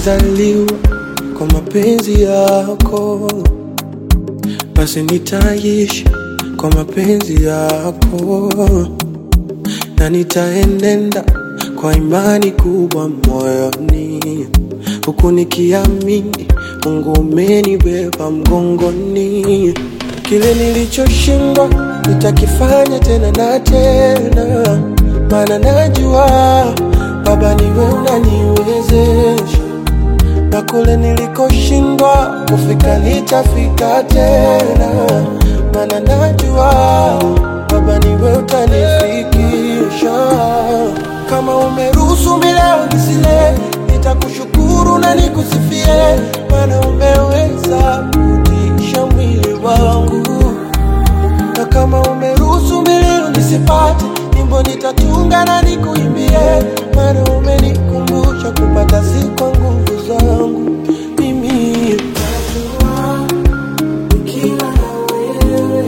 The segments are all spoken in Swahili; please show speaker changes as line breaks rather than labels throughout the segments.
nilizaliwa kwa mapenzi yako, basi nitaishi kwa mapenzi yako, na nitaenenda kwa imani kubwa moyoni, huku nikiamini Mungu umenibeba mgongoni. Kile nilichoshindwa nitakifanya tena na tena, maana najua Baba niwe unaniwezesha, na kule nilikoshindwa kufika nitafika tena, maana najua Baba niwe utanifikisha. Kama umeruhusu mileo nisile, nitakushukuru na nikusifie, maana umeweza kutisha mwili wangu na kama umeruhusu milio nisipate, nyimbo nitatunga na nikuimbie, maana umenikumbusha kupata si kwa nguvu zangu mimi. Najua nikiwa na wewe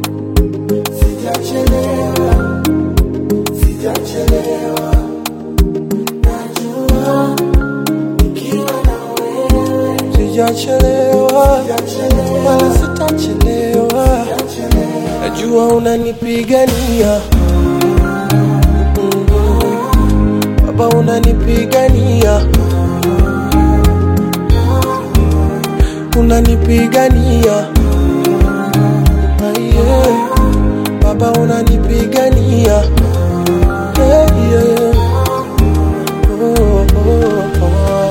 sijachelewa, sijachelewa. Najua nikiwa na wewe sijachelewa, wala sitachelewa. Najua unanipigania Mm. Baba unanipigania unanipigania Ah, yeah. Baba unanipigania yeah, yeah. Oh, oh, oh.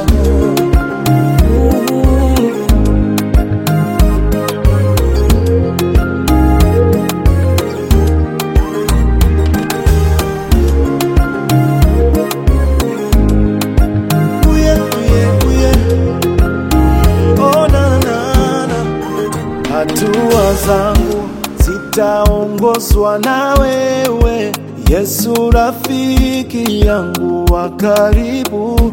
Mm.
Uye, uye, uye. Oh, na, na, na. Hatua zangu zitaongozwa na wewe, Yesu rafiki yangu wa karibu.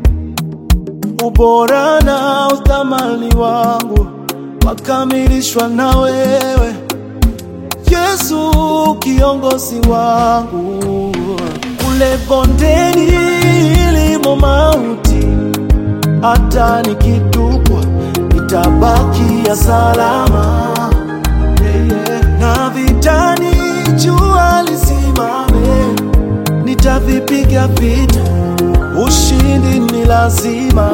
Ubora na uthamani wangu wakamilishwa na wewe, Yesu kiongozi wangu. Kule bondeni ilimo mauti, hata nikitupwa nitabakia salama. Yeah, yeah. Na vitani jua lisimame, nitavipiga vita, ushindi ni lazima.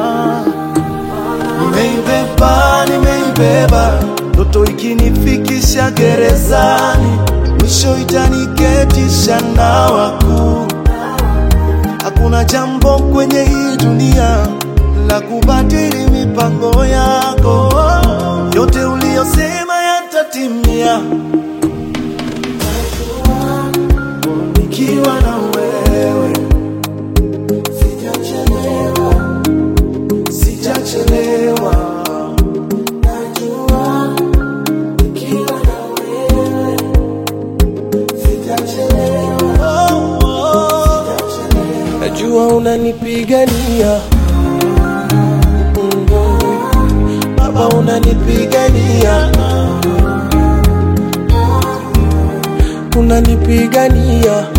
Nimeibeba, nimeibeba ndoto ikinifikisha gerezani, mwisho itaniketisha na wakuu. Hakuna jambo kwenye hii dunia la kubadili mipango yako, yote uliyosema yatatimia. Nikiwa na wewe sijachelewa, sijachelewa.
Najua nikiwa na wewe sitachelewa,
Oh, oh.
najua unanipigania Mm. Baba unanipigania, unanipigania